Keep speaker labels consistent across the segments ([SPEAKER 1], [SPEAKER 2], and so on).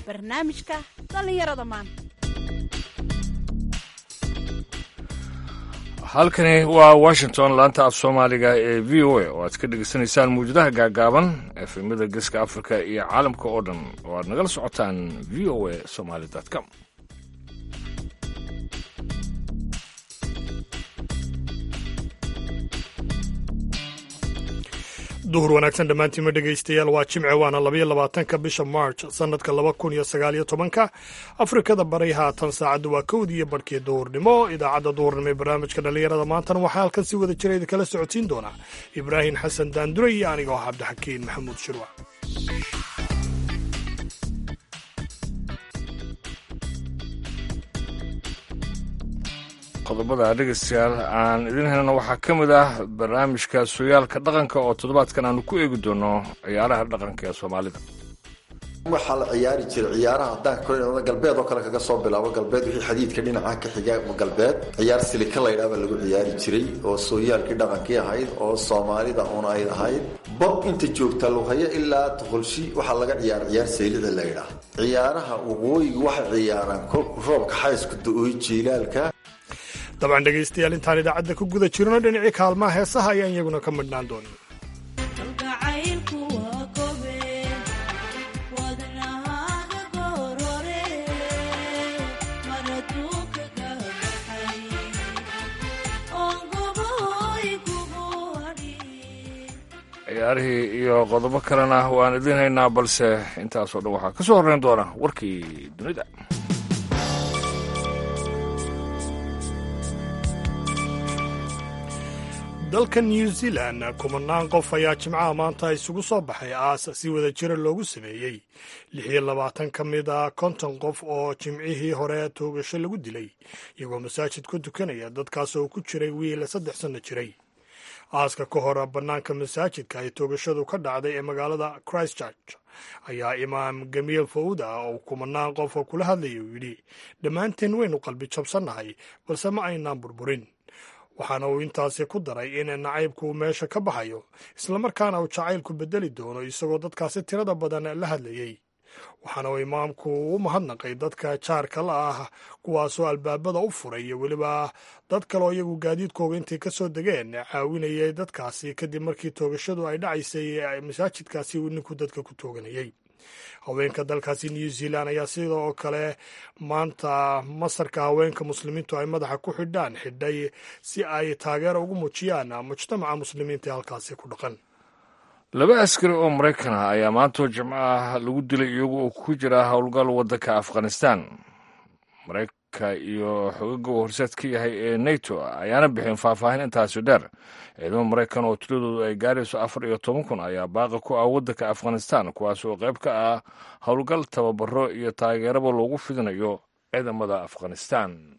[SPEAKER 1] barnaamijka dhallinyarada maanta
[SPEAKER 2] halkani waa washington laanta af soomaaliga ee v o a oo aad ka dhegeysanaysaan mawjadaha gaagaaban efemyada geeska afrika iyo caalamka oo dhan oo aad nagala socotaan v o a somaly com
[SPEAKER 3] duhur wanaagsan dhammaantiinma dhegaystayaal waa jimce waana labayo labaatanka bisha march sannadka laba kun iyo sagaaliyo tobanka afrikada bari haatan saacadda waa kowdii iyo barhkii duhurnimo idaacadda duhurnimo ee barnaamijka dhallinyarada maantana waxaa halkan si wada jira idinkala socodsiin doonaa ibraahim xasan daandure iyo aniga oo cabdixakiin maxamuud shirwac
[SPEAKER 2] qodobada dhegeystayaal aan idin helna waxaa ka mid ah barnaamijka sooyaalka dhaqanka oo toddobaadkan aanu ku eegi doono ciyaaraha dhaqanka ee soomaalida
[SPEAKER 4] waxaa la ciyaari jiray ciyaaraha haddaan kor galbeed oo kale kaga soo bilaabo galbeed wixii xadiidka dhinaca ka xiga galbeed ciyaar silika laydhaa baa lagu ciyaari jiray oo sooyaalkii dhaqankii ahayd oo soomaalida un ay ahayd bab inta joogta lughaya ilaa toqolshi waxaa laga ciyaara ciyaar saylida laydhaa ciyaaraha waqooyiga waxay ciyaaraan kolku roobka xaysku da-ooy jiilaalka
[SPEAKER 3] dabcan dhegaystayaal intaan idaacadda ku guda jirno dhinacii kaalmaha heesaha ayaan iyaguna ka midhnaan doonin
[SPEAKER 2] ciyaarihii iyo qodobo kalena waan idiin haynaa balse intaasoo dhan waxaa ka soo horreyn doona warkii dunida
[SPEAKER 3] dalka new zealand kumanaan qof ayaa jimcaha maanta isugu soo baxay aas si wada jira loogu sameeyey lix iyo labaatan ka mid a konton qof oo jimcihii hore toogasho lagu dilay iyagoo masaajid ku tukanaya dadkaas oo ku jiray wiil saddex sanno jiray aaska ka hor bannaanka masaajidka ay toogashadu ka dhacday ee magaalada christchurch ayaa imaam gamiil fawda oo kumanaan qof oo kula hadlaya uu yidhi dhammaanteen waynu qalbi jabsannahay balse ma aynaan burburin waxaana uu intaasi ku daray in nacaybku uu meesha ka baxayo islamarkaana uu jacaylku bedeli doono isagoo dadkaasi tirada badan la hadlayey waxaana uu imaamku u mahadnaqay dadka jaarka la ah kuwaasoo albaabada u furay iyo weliba dad kaleoo iyagu gaadiidkooga intay ka soo degeen caawinayay dadkaasi kadib markii toogashadu ay dhacaysay masaajidkaasi uu ninku dadka ku tooganayay haweenka dalkaasi new zealand ayaa sidoo kale maanta masarka haweenka muslimiintu ay madaxa ku xidhaan xidhay si ay taageero ugu muujiyaan mujtamaca muslimiinta ee halkaasi ku dhaqan
[SPEAKER 2] laba askari oo maraykan ah ayaa maantoo jimco ah lagu dilay iyagu oo ku jira howlgal waddanka afghanistan maraykanka iyo xogaga uu horseed ka yahay ee nato ayaana bixin faahfaahin intaasi dheer ciidamo maraykan oo tiradoodu ay gaarayso afar iyo toban kun ayaa baaqa ku ah waddanka afghanistan kuwaas oo qayb ka ah howlgal tababaro iyo taageeraba loogu fidinayo ciidamada afghanistan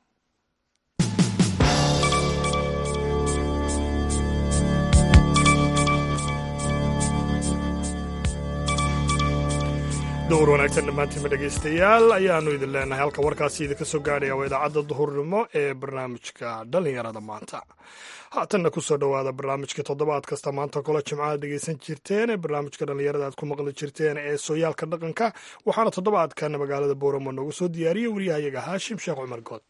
[SPEAKER 3] dowr wanaagsan dhammaantiinma dhegaystayaal ayaanu idin leenahay halka warkaasi idinka soo gaadhaya waa idaacadda duhurnimo ee barnaamijka dhallinyarada maanta haatanna ku soo dhowaada barnaamijka toddobaad kasta maanta kole jimcaha dhegaysan jirteen ee barnaamijka dhallinyarada aad ku maqli jirteen ee sooyaalka dhaqanka waxaana toddobaadkan magaalada booramo noogu soo diyaariyey waryahayaga haashim sheekh cumar good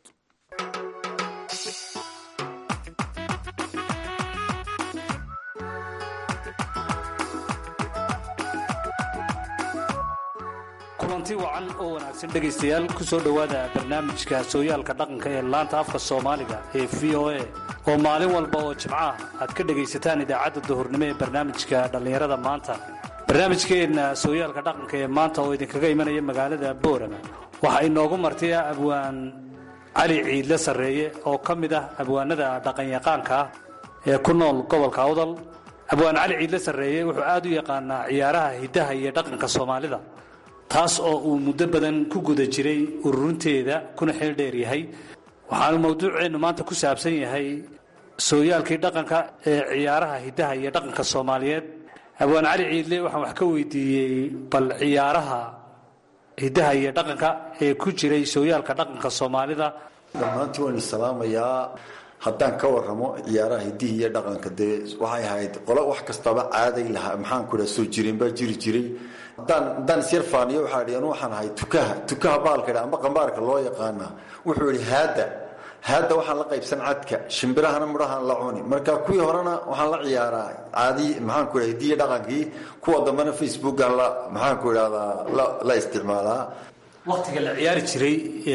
[SPEAKER 5] kulanti wacan oo wanaagsan dhegaystayaal ku soo dhowaada barnaamijka sooyaalka dhaqanka ee laanta afka soomaaliga ee v o a oo maalin walba oo jimcaah aad ka dhegaysataan idaacadda duhurnimo ee barnaamijka dhallinyarada maanta barnaamijkeenna sooyaalka dhaqanka ee maanta oo idinkaga imanaya magaalada boorama waxaa inoogu martaya abwaan cali ciidle sarreeye oo ka mid ah abwaanada dhaqanyaqaanka ah ee ku nool gobolka awdal abwaan cali ciidle sarreeye wuxuu aad u yaqaanaa ciyaaraha hiddaha iyo dhaqanka soomaalida taas oo uu muddo badan ku guda jiray ururinteeda kuna xeel dheer yahay waxaanu mawduuceennu maanta ku saabsan yahay sooyaalkii dhaqanka ee ciyaaraha hiddaha iyo dhaqanka soomaaliyeed abwaan cali ciidle waxaan wax ka weydiiyey bal ciyaaraha hiddaha iyo dhaqanka ee ku jiray sooyaalka dhaqanka soomaalida
[SPEAKER 4] dhammaantii waan salaamayaa haddaan ka waramo ciyaaraha hidihi iyo dhaqanka dee waxay ahayd qolo wax kastaba caaday lahaa maxaan ku dhaha soo jireen baa jiri jiray haddaan haddaan isyar faaniyo waxaa idhi anu waxaan ahay tukaha tukaha baalka idha amba qambaarka loo yaqaana wuxuu idhi haadda haadda waxaan la qaybsan cadka shimbirahana midhahaan la cuni marka kuwii horena waxaan la ciyaaraa caadi maxaanku idhaha hidiya dhaqankii kuwa dambena facebookan la maxaanku idhahdaa la isticmaalaa
[SPEAKER 5] waktiga la ciyaari jiray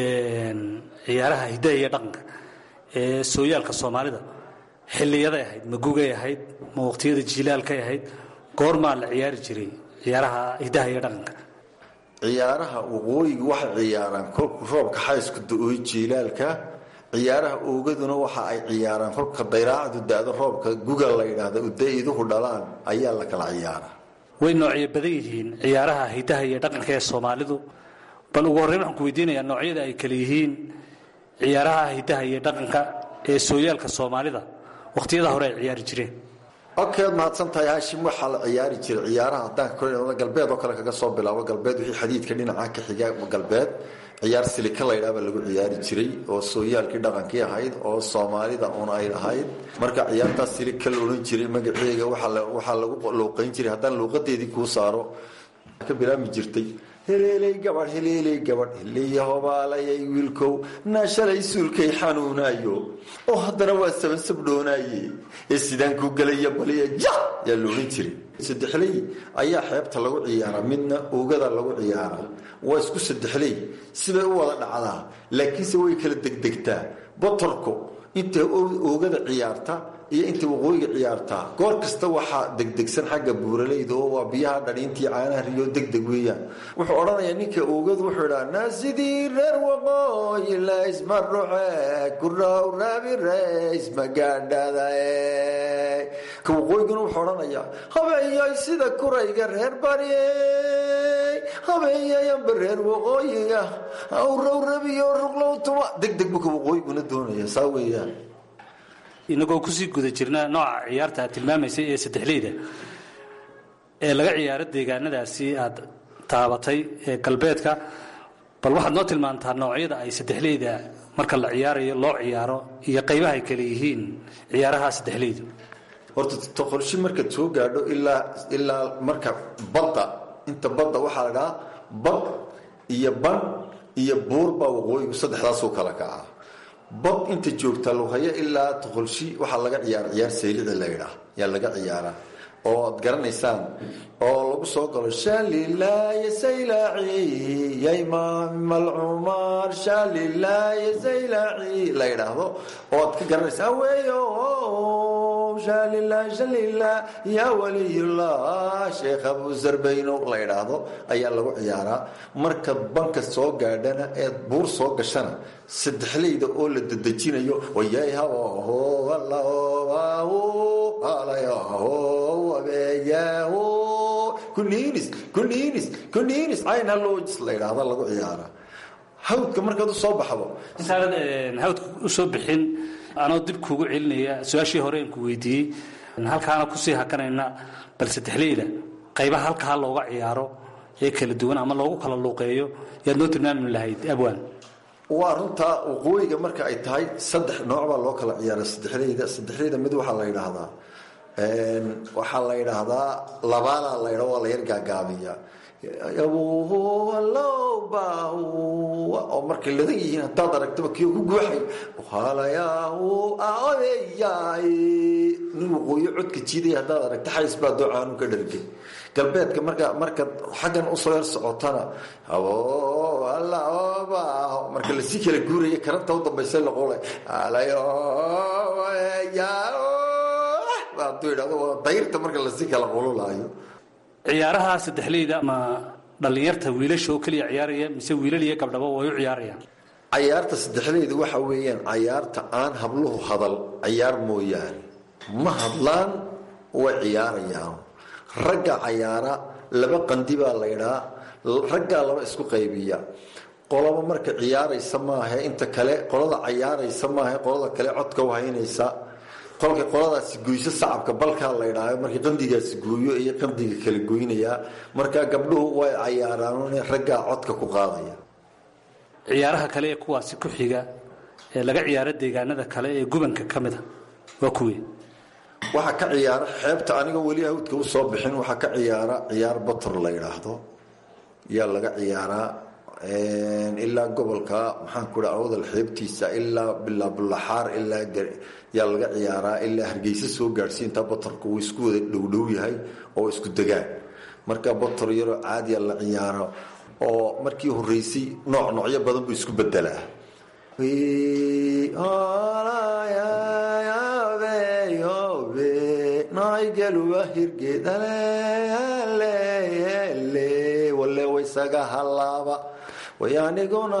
[SPEAKER 5] ciyaaraha hidaha iyo dhaqanka ee sooyaalka soomaalida xiliyaday ahayd ma gugay ahayd ma waqtiyada jiilaalkay ahayd goormaa la ciyaari jiray ciyaaraha hidaha iyo dhaqanka
[SPEAKER 4] ciyaaraha waqooyiga waxay ciyaaraan kolku roobka xaysku da-ooy jiilaalka ciyaaraha oogaduna waxa ay ciyaaraan kolka dayraacdu da-do roobka guga la yidhaahda uda-iduhu dhalaan ayaa la kala ciyaaraa
[SPEAKER 5] way noocyo badan yihiin ciyaaraha hidaha iyo dhaqanka ee soomaalidu bal ugu horreyn waxaan ku weydiinayaa noocyada ay kale yihiin ciyaaraha hidaha iyo dhaqanka ee sooyaalka soomaalida wakhtiyada hore ay ciyaari jireen
[SPEAKER 4] okay waad mahadsan tahay haashim waxaa la ciyaari jiray ciyaaraha haddaan ka galbeed oo kale kaga soo bilaabo galbeed wixii xadiidka dhinaca ka xiga galbeed ciyaar silika laydhaa baa lagu ciyaari jiray oo sooyaalkii dhaqankii ahayd oo soomaalida un ay ahayd marka ciyaartaas silika la odhan jiray magaceega waxaa lagu luuqayn jiray haddaan luuqadeedii kuu saaro ka bilaabmi jirtay heleeley gabadh heleeley gabadh heleya hobaalayay wiilkow naa shalay suulkay xanuunaayo oo haddana waa sabansabdhoonaaye ee sidaan kuu gelaya baliya ja yaa la odhan jiray saddexley ayaa xeebta lagu ciyaaraa midna oogada lagu ciyaaraa waa isku saddexley sibay u wada dhacdaa laakiinse way kala degdegtaa botorku intay oogada ciyaarta iyo intay waqooyiga ciyaartaa goor kasta waxaa degdegsan xagga buuralayda oo waa biyaha dhadhiintii caanaha riyo degdeg weeyaan wuxuu odhanayaa ninka oogadu wuxuu idhaa naa sidii reer waqooyi laysma ruxe kuraw rabi reys magaadhada ka waqooyiguna wuxuu odhanayaa habeeyay sida kurayga reer bari habeeyayanba reer waqooyiga awrow rabiyo ruqlow tuma degdeg buu ka waqooyiguna doonaya saa weeyaan
[SPEAKER 5] inagoo kusii guda jirna nooca ciyaarta aad tilmaamaysay ee saddexleyda ee laga ciyaaro deegaanadaasi aad taabatay ee galbeedka bal waxaad noo tilmaantaa noocyada ay saddexleyda marka la ciyaarayo loo ciyaaro iyo qaybaha ay kale yihiin ciyaaraha saddexleydu
[SPEAKER 4] horta toqolshi markaad soo gaadho ilaa ilaa marka badda inta badda waxaa la dhahaa bad iyo ban iyo buur baa waqooyigu saddexdaasuu kala kacaa bad inta joogta lughaya ilaa toqolshi waxaa laga ciyaara ciyaar saylici la ydhaa yaa laga ciyaaraa oo ad garanaysaan oo lagu soo galo shalilaaye saylaaci yaymamalcumar shalilaaye saylaaci la yidhaahdo oo ad ka garanaysaa weeyo shalila shalila yaa waliyullah sheekh abu sarbayno la yidhaahdo ayaa lagu ciyaaraa marka banka soo gaadhana eed buur soo gashana saddexleyda oo la dedejinayo wayayhabaho allaho alayaho abeeyaho kuniinis kuniinis kuniinis cayn halojis la yidhaahda lagu ciyaaraa hawdka markaad u soo baxdo
[SPEAKER 5] intaanad hawdka u soo bixin anoo dib kuugu celinaya su-aashii hore aan ku weydiiyey halkaana kusii hakanayna bal saddexleyda qaybaha halkaa looga ciyaaro ee kala duwan ama loogu kala luuqeeyo yaad noo tilmaami lahayd abwaan
[SPEAKER 4] waa runtaa waqooyiga marka ay tahay saddex nooc baa loo kala ciyaara saddexleyda saddexleyda mid waxaa la yidhaahdaa waxaa la yidhaahdaa labaadaa la ydha waa la yar gaagaabiya oo markay ladan yihiin haddaad aragtaba kii ku guuxay nin waqooyo codka jiidaya haddaad aragta xays baa doocaanu ka dhargay galbeedka marka markaad xaggan usoo yar socotana marka lasii kala guuraya karanta u dambaysa laqola haduu idhahdo waa dayrta marka lasii kala qululaayo
[SPEAKER 5] ciyaaraha saddexleyda ma dhallinyarta wiilasha oo keliya ciyaaraya mise wiilal iyo gabdhaba way u ciyaarayaan
[SPEAKER 4] cayaarta saddexleyda waxa weeyaan cayaarta aan habluhu hadal ciyaar mooyaane ma hadlaan way ciyaarayaan ragga cayaara laba qandi baa laydhaa raggaa laba isku qaybiya qolaba marka ciyaaraysa maahe inta kale qolada cayaaraysa maahe qolada kale codka u haynaysa kolkay qoladaasi goyso sacabka balkaa la ydhaayo markii qandigaasi gooyo iyo qandiga kala goynayaa markaa gabdhuhu way cayaaraan raggaa codka ku qaadaya
[SPEAKER 5] ciyaaraha kale ee kuwaasi ku xiga ee laga ciyaaro deegaanada kale ee gubanka ka mid a waa kuwii
[SPEAKER 4] waxaa ka ciyaara xeebta aniga weli hawdka u soo bixin waxaa ka ciyaara ciyaar bator la yidhaahdo yaa laga ciyaaraa ilaa gobolka maxaan ku dhaha awdal xeebtiisa ilaa bilaa bulaxaar ilaa yaa laga ciyaaraa ilaa hargeysa soo gaadhsiinta batorka wuu isku wada dhowdhow yahay oo isku degaan marka bator yaroo caadiya la ciyaaro oo markii horeysay nooc noocyo badan buu isku bedelaa wale waysaga halaaba way aniguna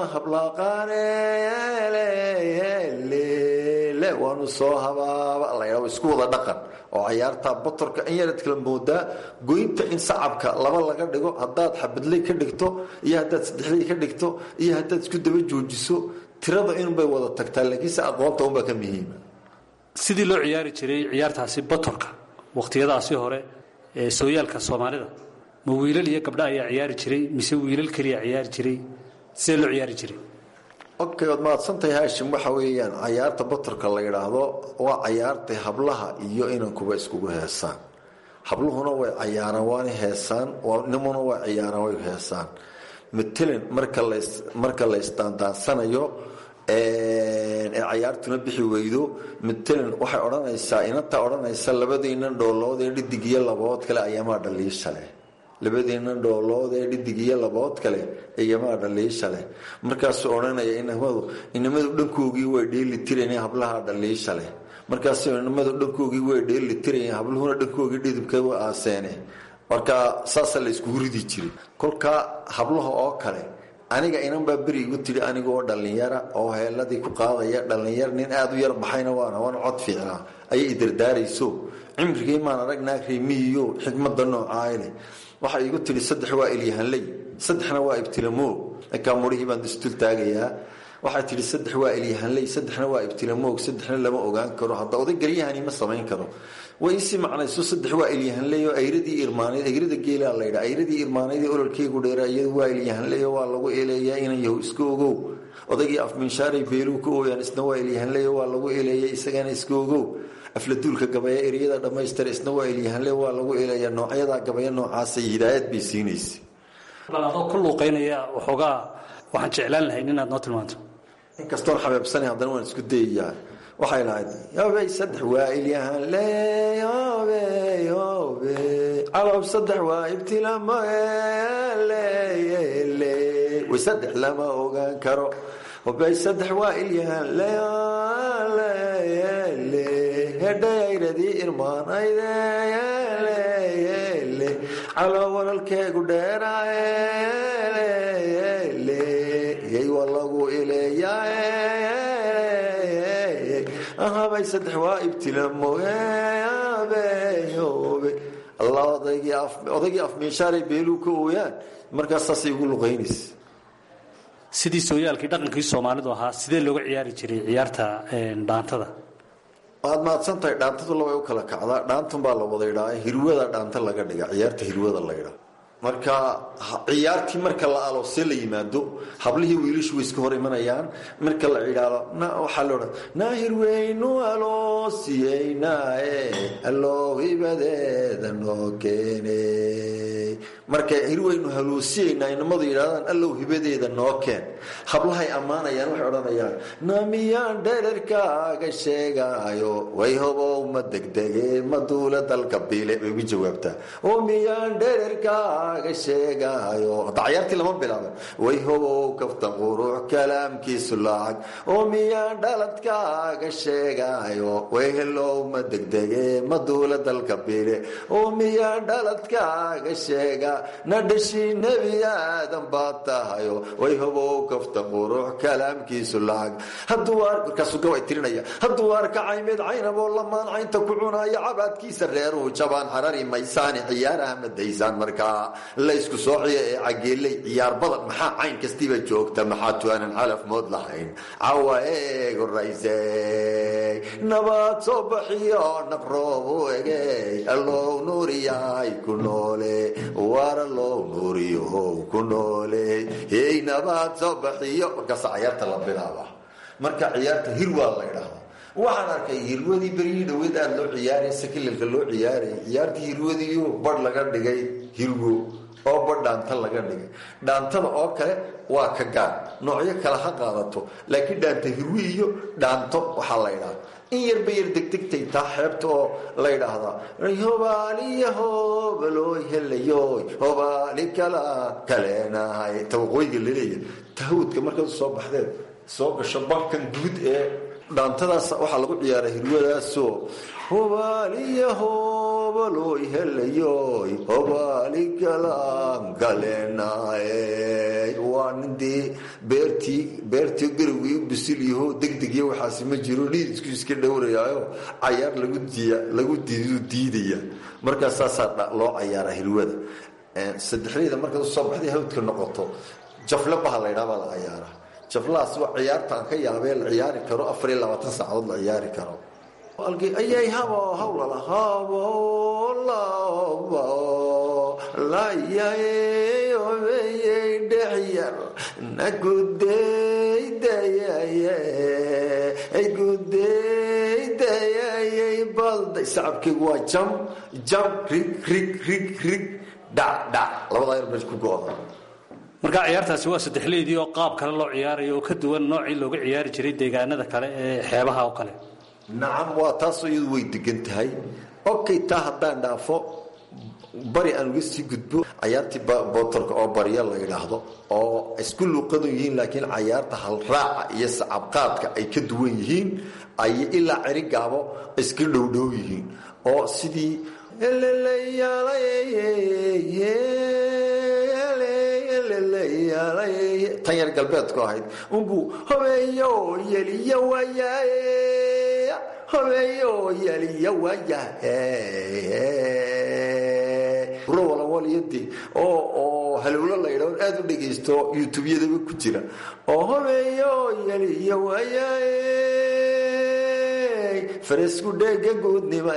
[SPEAKER 4] hablaaqaanele waanu soo habaaba la isku wada dhaqan oo cayaarta batorka in yarad kala moodaa goynta in sacabka laba laga dhigo haddaad xabadley ka dhigto iyo haddaad saddexley ka dhigto iyo haddaad isku daba joojiso tirada inbay wada tagtaa laakiinse aqoonta unbaa ka muhiima
[SPEAKER 5] sidii loo ciyaari jiray ciyaartaasi batorka wakhtiyadaasi hore ee sooyaalka soomaalida ma wiilal iyo gabdha ayaa ciyaari jiray mise wiilal keliya ciyaari jiray sidee loo ciyaari jiray
[SPEAKER 4] okay waad mahadsantahay haashim waxa weeyaan cayaarta batorka la yidhaahdo waa cayaartay hablaha iyo inankuba iskugu heesaan habluhuna way cayaaraan waana heesaan nimuna way ciyaaraan way heesaan matalan marka las marka la isdaandaansanayo ee cayaartuna bixi weydo matalan waxay odhanaysaa inantaa odhanaysa labadiinan dhoolood ee dhidig iyo labood kale ayamaa dhaliisha leh labadiinan dhoolood ee dhidig iyo labood kale ayamaa dhaliisha leh markaasuu odhanaya inamadu inamadu dhankoogii way dheeli tirayn hablaha dhaliisha leh markaasuu inamadu dhankoogii way dheeli tirayn habluhuna dhankoogii dhidibka wa aaseene marka saasaa la iskugu ridi jiray kolkaa hablaha oo kale aniga inan baa beri igu tidhi anigoo dhallinyara oo heeladii ku qaadaya dhallinyar nin aada u yar baxayna waana waana cod fiicnaa ayay idardaarayso cimrigii maan arag naag reemiyiyo xikmada noocaale waxay igu tidhi saddex waa ilyahanley saddexna waa ibtilamoog ninkaa murihii baan dustul taagayaa waxay tidhi saddex waa ilyahanley saddexna waa ibtilamoog saddexna lama ogaan karo hadda oday garyahani ma samayn karo way isi macnayso saddex waa ilyahanley oo ayradii irmaanayd ayrada geelaa laydha ayradii irmaanayd ee ololkeygu dheera iyadu waa ilyahanley oo waa lagu eeleeyaa inan yahu iska ogow odaygii afminshaaray beeluu ka ooyaan isna waa ilyahanley oo waa lagu eeleeya isagana iska ogow afladuulka gabaya eryada dhammaystir isna waa ilyahanle waa lagu eeleeyaa noocyadaa gabaya noocaasay hidaayad bay siinaysa
[SPEAKER 5] bal adoo ku luuqaynaya waxoogaa waxaan jeclaan lahayn inaad noo tilmaanto
[SPEAKER 4] inkastoon xabeebsanay haddana waan isku dayayaa waxay lahayd yobey saddex waa ilyahanle yobe yobe calow saddex waa ibtilamoele way saddex lama ogaan karo hobey saddex waa ilyahanle hedhayayradii irmaanaydele calow walaalkeegu dheeraele yay waa lagu ileeyaa ahabay saddex waa ibtilamobe allah odaygii afmiinshaaray beeluu ka ooyaan markaas saasay ugu luqaynaysa
[SPEAKER 5] sidii sooyaalkii dhaqankii soomaalidu ahaa sidee looga ciyaari jiray ciyaarta dhaantada
[SPEAKER 4] waad mahadsan tahay dhaantadu labay u kala kacdaa dhaantun baa la wada idhaa hirwada dhaanta laga dhiga ciyaarta hirwada la ydhaa marka ciyaartii marka la aloosee la yimaado hablihii wiilashu way iska hor imanayaan marka la cidhaado waxaa loodhan naa hirweynu aloosiyeynaae alloo hibadeeda noo keene marka hirweynu haloosiyeynaa inamadu yidhahdaan allow hibadeeda noo keen hablahay ammaanayaan waxay odhanayaan na miyaan dherarkaaga sheegaayo way hobow ma degdege ma duula dalka biile bay ugu jawaabtaa oo miyaan dherarkaaga sheegaayo hadda cayaartii lama bilaaba way hobow kafta quruux kalaamkiisu lacag oo miyaan dhaladkaaga sheegaayo way helow ma degdege ma duula dalka biile oo miyaan dhaladkaaga sheega na dhashii nebi aadan baad tahayo way hobow kafta quruux kalaamkiisu lacag hadduu markaasuu gabay tirinaya hadduu arka caymeed caynaboo lamaan caynta ku cunaayo cabaadkiisa reeruhu jabaan harari maysaani ciyaaraha madaysaan markaa laysku soociya ee cageeley ciyaar badan maxaa cayn kastiiba joogta maxaa tuaanan calaf mood lahayn cawa eeg horayse nabaad soo baxiyo naqroobu egey allow nuuriyahay ku noole waar allow nuuriyo ku noole hey nabaad soo baxiyo markaasa cayaarta la bilaaba marka ciyaarta hirwaa la ydhaahdaa waxaan arkay hirwadii beryihii dhaweyd aada loo ciyaaraya sakililka loo ciyaarayay ciyaartii hirwadiiyo badh laga dhigay hirwo oo badh dhaanta laga dhigay dhaantada oo kale waa ka gaar noocyo kale ha qaadato laakiin dhaanta hirwi iyo dhaanto waxaa la ydhaha in yarba yar degdegtay taa xeebta oo la ydhaahdaa hobaaliya hobalooy helayoy hobaali kala kaleenahay ta waqooyiga laleeyahay tahawdka markaad soo baxdeed soo gasho barkan guud ee dhaantadaas waxaa lagu ciyaara hirwadaasoo hobaaliya hobalooy helayoy hobaali kalaan kaleenahay waa nin dee beertii beertii garowgii u bisil yaho degdeg iyo waxaasi ma jiro dhiidisku iska dhowrayaayo cayaar lagu diya lagu diidu diidaya markaas saasaa loo cayaara hirwada saddexdayda markaad usoo baxday hawdka noqoto jafle baha la ydhaa baa la cayaara jaflahaas waa ciyaarta aan ka yaabee la ciyaari karo afar iyo labaatan saacadood la ciyaari karo ayay habo hawlala habo labo layayobeyey dhexyar nagudeydayaye gudeydayayay balday sacabkeygu waa jam jam rig rig rig rig dhac dhac labadaa yar meesha ku go-da
[SPEAKER 5] marka ciyaartaasi waa saddexleydii oo qaab kale loo ciyaarayo oo ka duwan noocii looga ciyaari jiray deegaanada kale ee xeebaha oo kale
[SPEAKER 4] nacam waa taasoo iyadu way degan tahay okay taa haddaan dhaafo bari aan uga sii gudbo cayaartii bootorka oo barya la yidhaahdo oo isku luuqadan yihiin laakiin cayaarta halraaca iyo sacabqaadka ay ka duwan yihiin ay ilaa cerigaabo iska dhowdhow yihiin oo sidii tan yar galbeedku ahayd unbuu hobeeyo yeliya waayaye hobeeyo yeliya waayahe rowalawaliyadi oo oo halowlo la yidhahdo aada u dhegaysto youtube-yadaba ku jira oo hobeeyo yeliya waayaye faresku dheega guudnima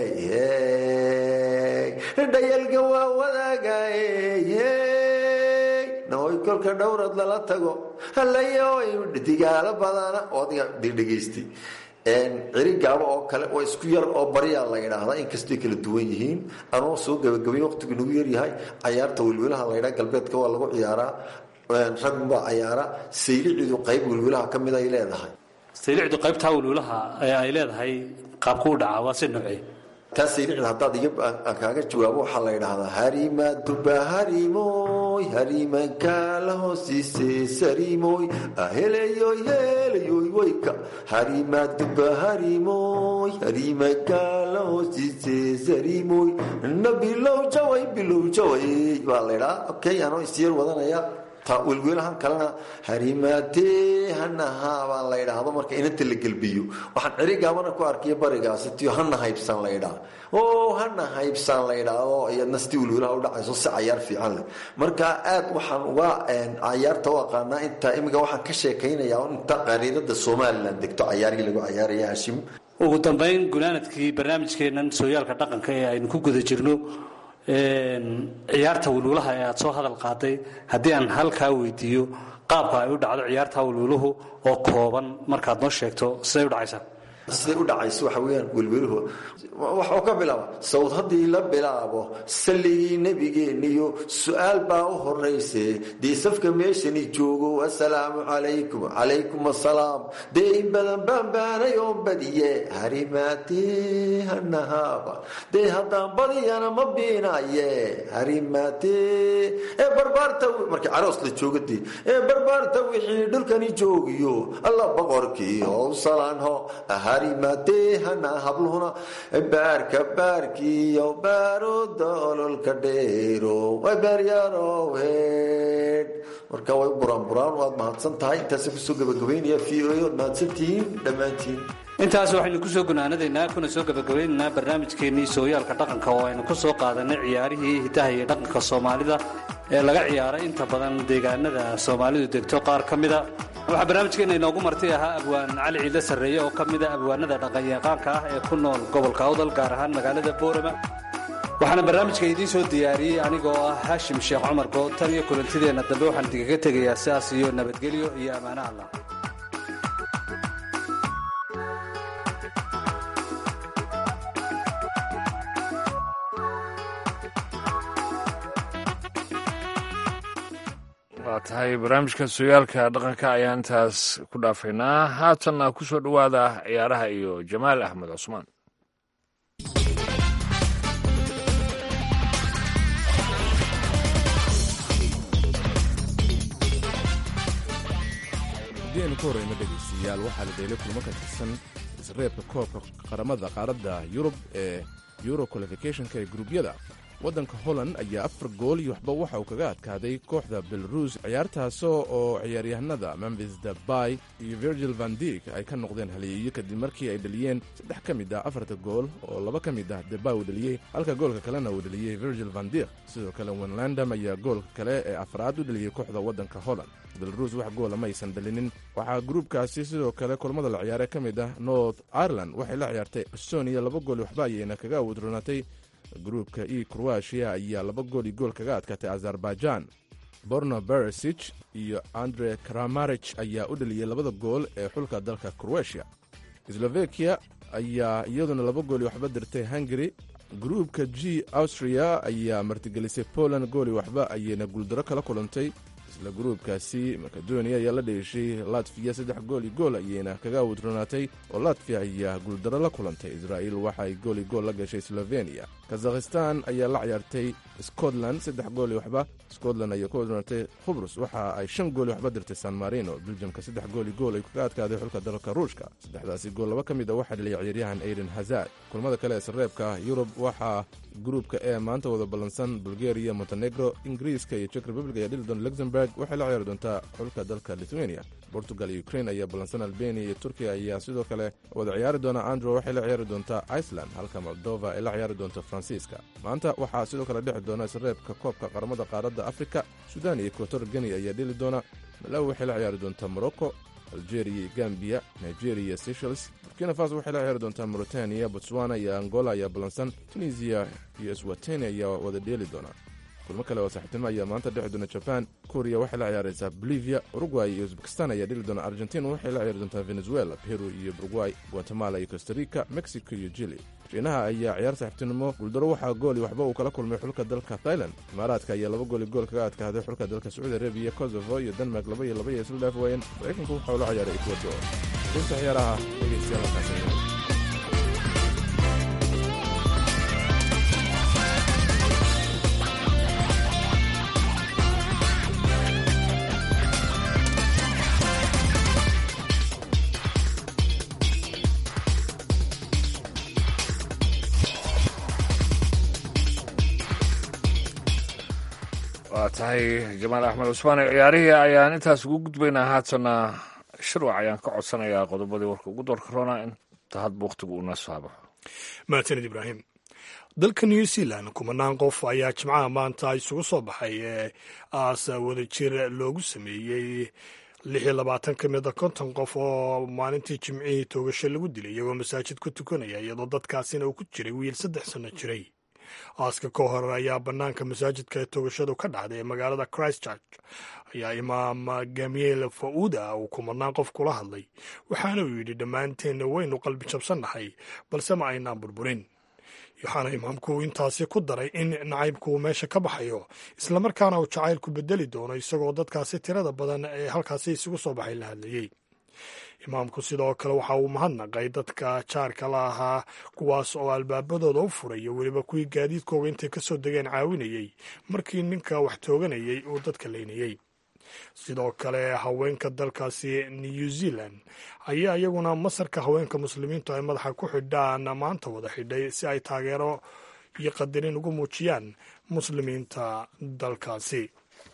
[SPEAKER 4] dhayalka waa wadaagaye nahoy kolka dhowrad lala tago halayoy digaalo badana oodiga dhegaystay cerigaabo oo kale oo isku yar oo baryaa la yidhaahdaa inkastay kala duwan yihiin anoo soo gabagabay waqtigu nagu yaryahay cayaarta welwelaha la ydhaa galbeedka waa lagu ciyaaraa ragbaa cayaara saylicidu qayb welwelaha ka mid ay leedahay
[SPEAKER 5] saylicdu qaybtaa welwelaha ee ay leedahay qaabkuu dhaca waa si noocee
[SPEAKER 4] taa saylicda haddaad iga aan kaaga jawaabo waxaa la yidhaahdaa harima duba harimoy harimankaala hoosiise sarimoy aheleyoy heleyoy wayka harima duba harimoy harimankaala hoosiise sarimoy na bilow jaway bilow jaway baa la ydhaha okay anoo isyar wadanaya ta welwelahan kalena harimaatee hanahaa baa la ydhaahdo marka inanta la gelbiyo waxaan cerigaabana ku arkiya barigaasi tiyo hana haybsan la ydhaa o hana haybsan la ydhaahdo iyadna sidii welwelaha udhacayso si cayaar fiican leh marka aad waxaan uga cayaarta u aqaanaa inta imika waxaan ka sheekaynaya inta qariirada somalilan degto cayaargii lagu cayaaraya hashim
[SPEAKER 5] ugu dambayn gunaanadkii barnaamijkeennan sooyaalka dhaqanka ee aynu ku guda jirno ciyaarta welwelaha ee aad soo hadal qaaday haddii aan halkaa weydiiyo qaabka ay u dhacdo ciyaarta welweluhu oo kooban markaad noo sheegto siday u dhacaysaa
[SPEAKER 4] siday u dhacayso waxa weyaan welweluhu waxuu ka bilaaba sawd haddii la bilaabo salligii nebigeeniyo su-aal baa u horayse dee safka meeshani joogo assalaamu calaykum calaykum assalaam dee in badan baanbaanay oo badiye harimaatee hanahaaba dee haddaan badiyana ma biinaye harimaatee ee barbaarta markii caroos la jooga dee ee barbaarta wixii dhulkani joogiyo alla boqorkii howsalanho harimaatee hana habluhuna baarka baarkiyo baaruda ololka dheero way beeryarohed marka way buraan buraan waad mahadsan tahay intaasa kusoo gabagabaynaya v o waad mahadsantihiin dhammaantiin
[SPEAKER 5] intaas waxaynu kusoo gunaanadaynaa kuna soo gabagabaynaynaa barnaamijkeennii sooyaalka dhaqanka oo aynu ku soo qaadanay ciyaarihii hidaha iyo dhaqanka soomaalida ee laga ciyaaray inta badan deegaanada soomaalidu degto qaar ka mida waxaa barnaamijkeenna inoogu marti ahaa abwaan cali ciidle sarreeye oo ka mida abwaanada dhaqanyaqaanka ah ee ku nool gobolka awdal gaar ahaan magaalada boorama waxaana barnaamijka idiin soo diyaariyey anigoo ah haashim sheekh cumar good tan iyo kulantideenna dambe waxaan idinkaga tegayaa sidaas iyo nabadgelyo iyo ammaano allah
[SPEAKER 2] waa tahay barnaamijka sooyaalka dhaqanka ayaan intaas ku dhaafaynaa haatanna ku soo dhowaada ciyaaraha iyo jamaal axmed cusmaan
[SPEAKER 6] haddii aynu ka horreyno dhegaystayaal waxaa la dheelay kulmo ka tirsan isreebka koobka qaramada qaaradda yurub ee euro qualificationka ee gruubyada waddanka holland ayaa afar gool iyo waxba waxa uu kaga adkaaday kooxda belarus ciyaartaasoo oo ciyaaryahanada memphis debay iyo virgil van dik ay ka noqdeen haliyeeyo kadib markii ay dhaliyeen saddex ka mid ah afarta gool oo laba ka mid ah debay uu dhaliyey halka goolka kalena uu dhaliyey virgil van dik sidoo kale wenlandam ayaa goolka kale ee afraad u dhaliyey kooxda waddanka holland belarus wax goola ma aysan dhalinin waxaa gruubkaasi sidoo kale kulmada la ciyaare ka mid ah north ireland waxay la ciyaartay estonia laba gool waxba ayayna kaga awudronaatay gruubka e kroatia ayaa laba gool iyo gool kaga adkaatay azerbaijan borno beresich iyo andre kramarich ayaa u dhaliyey labada gool ee xulka dalka kroatia slovakiya ayaa iyaduna laba gool iyo waxba dirtay hungary gruubka g austria ayaa martigelisay poland gool iyo waxba ayayna guuldaro kala kulantay isla gruubkaasi makedoniya ayaa la dheeshay latfiya saddex gool iyo gool ayayna kaga awudronaatay oo latfiya ayaa guuldaro la kulantay israa'iil waxaay gool iyo gool la gashay sloveniya kazakhistan ayaa la ciyaartay scotland saddex gool iyo waxba scotland ayaa ku awudronaatay khubrus waxa ay shan gool iyo waxba dirtay san marino beljamka saddex gool iyo gool ay kaga adkaaday xulka dalka ruushka saddexdaasi gool laba ka mid a waxaa dhaliyay ciyaaryahan aiden hazard kulmada kale ee sareebka yurub waxaa gruubka ee maanta wada ballansan bulgaria montenegro ingiriiska iyo jek republic ayaa dhili doona luxemburg waxay la ciyaari doontaa xulka dalka lithuania portugal iyo ukrain ayaa ballansan albania iyo turkiya ayaa sidoo kale wada ciyaari doona andro waxay la ciyaari doontaa iceland halka moldova ay la ciyaari doonto faransiiska maanta waxaa sidoo kale dhexi doona isreebka koobka qaramada qaaradda afrika sudan iyo equator geni ayaa dhili doona malawi waxay la ciyaari doontaa morocco algeria iyo gambiya nigeria iyo seychels burkina faso waxay la ciyaari doontaa mauritania botswana iyo angola ayaa ballansan tunisiya iyo swateni ayaa wada dheeli doona kulmo kale oo saaxiibtinimo ayaa maanta dhexi doona jaban korea waxay la ciyaaraysaa bolivia uruguay iyo uzbekistan ayaa dhili doona argentina waxay la ciyaari doontaa venezuela peru iyo uruguay guatemala iyo costa rica mexico iyo jili shiinaha ayaa ciyaar saaxiibtinimo guuldaro waxaa gool iyo waxba uu kala kulmay xulka dalka thailand imaaraadka ayaa laba gool iyo gool kaga adkaaday xulka dalka sacuudi arabiya kosovo iyo denmark laba iyo laba iyo isla dhaaf waayeen maraykanku waxau la ciyaaray ecuador dunta ciyaaraha dhegeystayaal halkaas
[SPEAKER 2] waa tahay jamaal axmed cusmaan ciyaarihii ayaan intaas ugu gudbaynaa haatana shirwac ayaan ka codsanayaa qodobadii warka ugu doorka roona inta hadba wakhtigu uuna saabaxo
[SPEAKER 3] mahadsanid ibraahim dalka new zealand kumanaan qof ayaa jimcaha maanta isugu soo baxay ee aas wadajir loogu sameeyey lix iyo labaatan ka mida konton qof oo maalintii jimcihii toogasho lagu dilay iyagoo masaajid ku tukanaya iyadoo dadkaasina uu ku jiray wiil saddex sanno jiray aaska ka hor ayaa bannaanka masaajidka ee toogashadu ka dhacday ee magaalada christchurch ayaa imaam gamiel fauda uu kumanaan qof kula hadlay waxaana uu yidhi dhammaanteenna waynu qalbi jabsannahay balse ma aynaan burburin waxaana imaamku intaasi ku daray in nacaybku uu meesha ka baxayo islamarkaana uu jacaylku bedeli doono isagoo dadkaasi tirada badan ee halkaasi isugu soo baxay la hadlayey imaamku sidoo kale waxa uu mahadnaqay dadka jaarka la ahaa kuwaas oo albaabadooda u furay iyo weliba kuwii gaadiidkooga intay ka soo degeen caawinayey markii ninka wax tooganayey uu dadka leynayey sidoo kale haweenka dalkaasi new zealand ayaa iyaguna masarka haweenka muslimiintu ay madaxa ku xidhaan maanta wada xidhay si ay taageero iyo qadarin ugu muujiyaan muslimiinta dalkaasi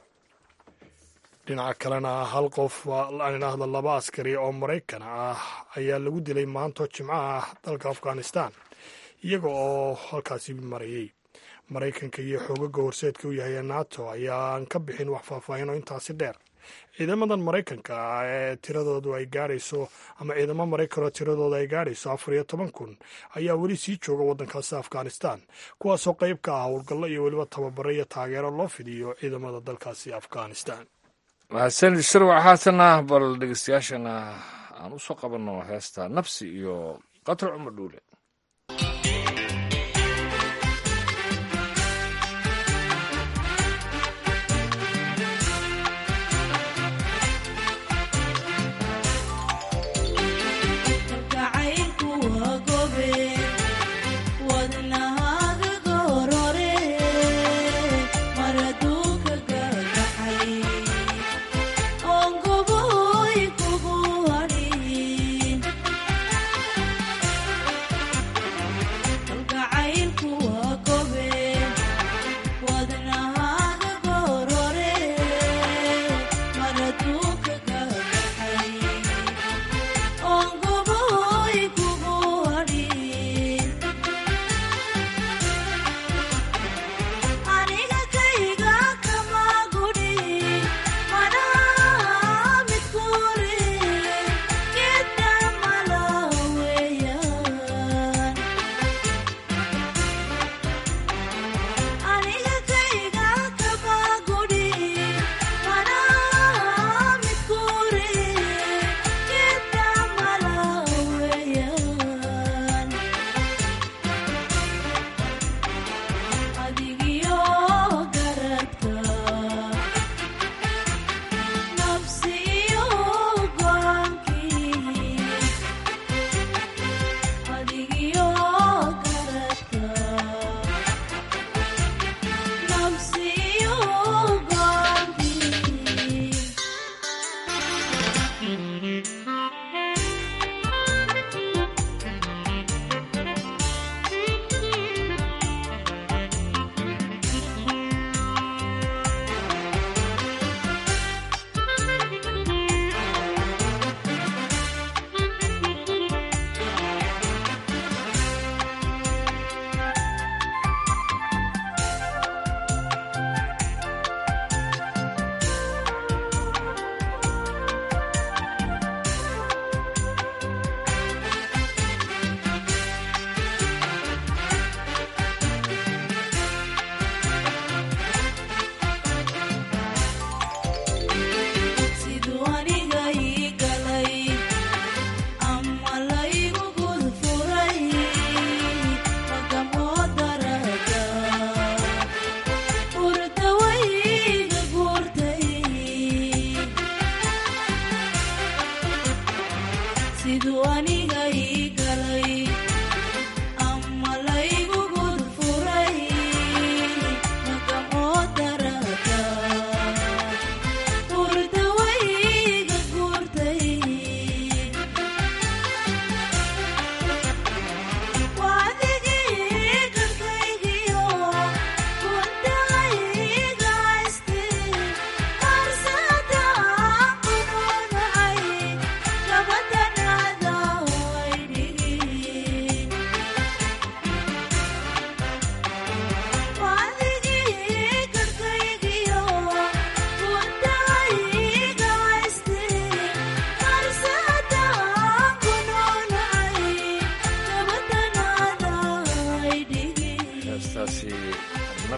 [SPEAKER 3] dhinaca kalena hal qof aan idhaahdo laba askari oo maraykan ah ayaa lagu dilay maanto jimco ah dalka afghanistan iyaga oo halkaasi marayay maraykanka iyo xoogaga horseedka u yahay nato ayaan ka bixin wax faahfaahin oo intaasi dheer ciidamadan maraykanka ee tiradoodu ay gaadhayso ama ciidamo maraykan oo tiradooda ay gaadhayso afar iyo toban kun ayaa weli sii jooga waddankaasi afghanistan kuwaasoo qayb ka ah howlgallo iyo weliba tababaro iyo taageero loo fidiyo ciidamada dalkaasi afghanistan
[SPEAKER 2] mahadsanid shirwac haatana bal dhegeystayaashana aan u soo qabanno heesta nabsi iyo qatar cumar dhuule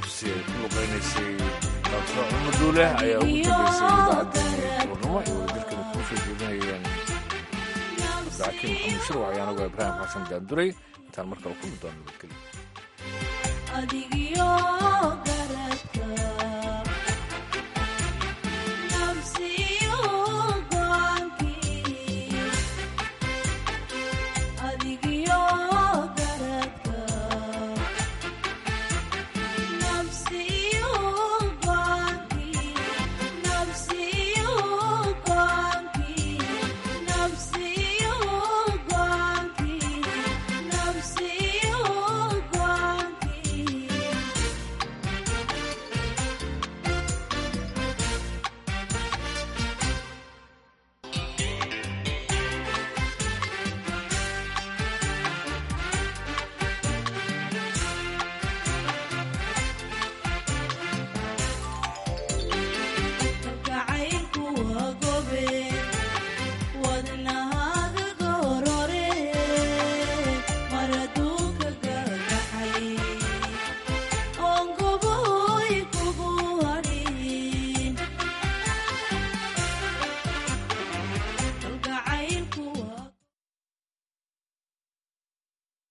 [SPEAKER 2] nafsi ay ku luqaynaysay dr cumaduule ayaa ugu dambeysay idaacaddii duurnimo ay wadajirkana kuu soo jeedinayeen cabdixakiim maxamed shirwac ayaan ogaa ibraahim xasan daanduray intaan markale kulmi doona nabadgelyo
[SPEAKER 7] adigiyo garadka